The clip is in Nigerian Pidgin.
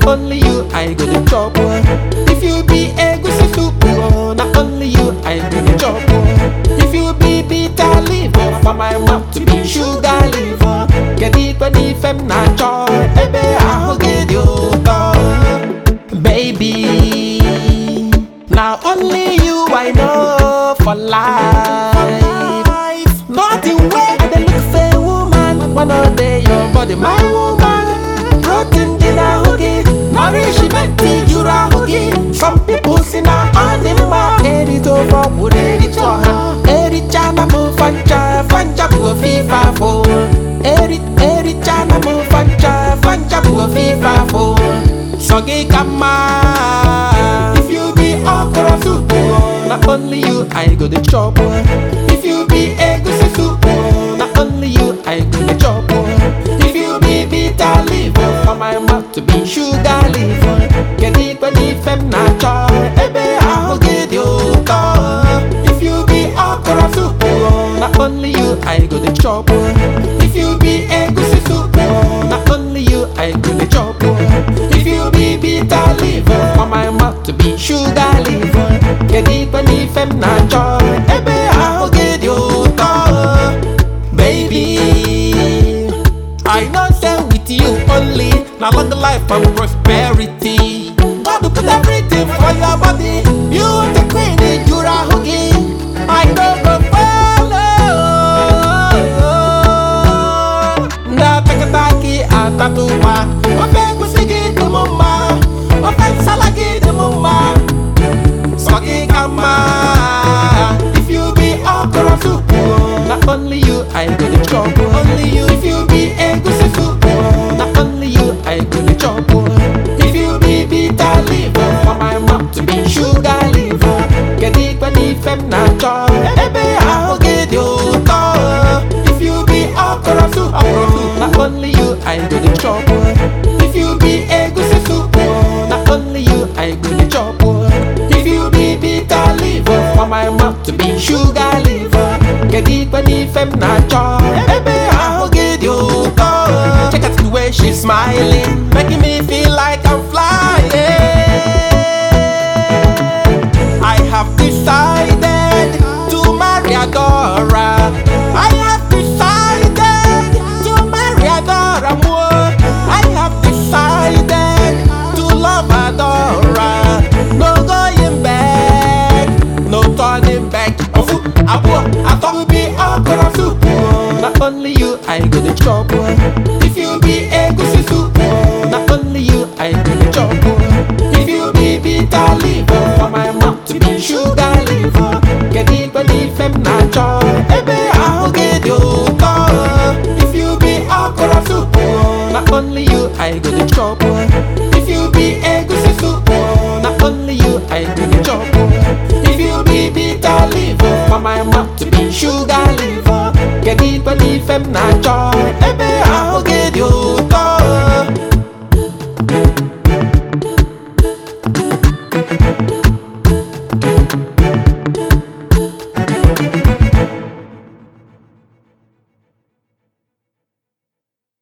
only you I go to chop. oh. If you be egusi soup, oh, not only you I go to chop. oh. If you be bitter leaf, oh, for my mouth to be sugar leaf. oh. Kedu ikpe n'ife m na-achọ ebe ahụ gị dị ụtọ Baby, now only you I know for life. Nothing way I dey look for a woman, one of day your body my woman. Protein dị n'ahụ gị, nourishment juru ahụ gị. Some people si na ọ dị mma erite ofe ọkwụrụ erite ọha. Ericha na m fancha, fancha bụ ofife afọ. Eri ericha na m fancha, fancha bụ ofife afọ. Sọ gị ka mma. If you be okra soup, oh, not only you I go to chop. oh. If you be egusi soup, oh, not only you I go to chop. oh. If you be bitter leaf, oh, for my mouth to be sugar leaf. oh. Kedu ikpe n'ife m na-achọ ebe ahụ gị dị ụtọ. If you be okra soup, oh, not only you I go to chop. oh. If you be egusi soup, oh, not only you I go to chop. oh. If you be bitter leaf, oh, for my mouth to be sugar leaf. oh. Kedu ikpe n'ife m na-achọ ebe ahụ gị dị ụtọ. Baby, I know say with you only, now long life and prosperity. God will put everything for your body. You the queen, you are hooky. I know go follow. Na takataki atatuwa, ofe egusi gị dị m mma, ofe nsala gị dị m mma. Sọ gị ka mma. If you be okra soup, oh, not only you I go to chop. oh. Only you. If you be egusi soup, oh, not only you I go to chop. oh. If you be bitter leaf, oh, for my mouth to be sugar leaf. oh. Kedu ikpe n'ife m na-achọ ebe ahụ gị dị ụtọ. If you be okra soup, oh, not only you I go to chop. oh. If you be egusi soup, oh, not only you I go to chop. oh. If you be bitter leaf, oh, for my mouth to be sugar leaf. oh. Kedu ikpe n'ife m na-achọ ebe ahụ gị dị ụtọ. Check out the way she's smiling, making me feel like I'm flying. I have decided to marry Adora. I have decided to marry Adora more. I have decided to love Adora. No going back, no turning back. Ofu, abo, atọ be okra soup. oh. Not only you, I go to chop. oh. If you be egusi soup, oh, not only you, I go to chop. oh. If you be bitter leaf, oh, for my mouth to be sugar leaf. oh. Kedu ikpe n'ife m na-achọ ebe ahụ gị dị ụtọ. If you be okra soup, oh, not only you, I go to chop. oh. If you be egusi soup, oh, not only you, I go to chop. oh. If you be bitter leaf, oh, for my mouth to be sugar leaf. oh. Kedu ikpe n'ife m na-achọ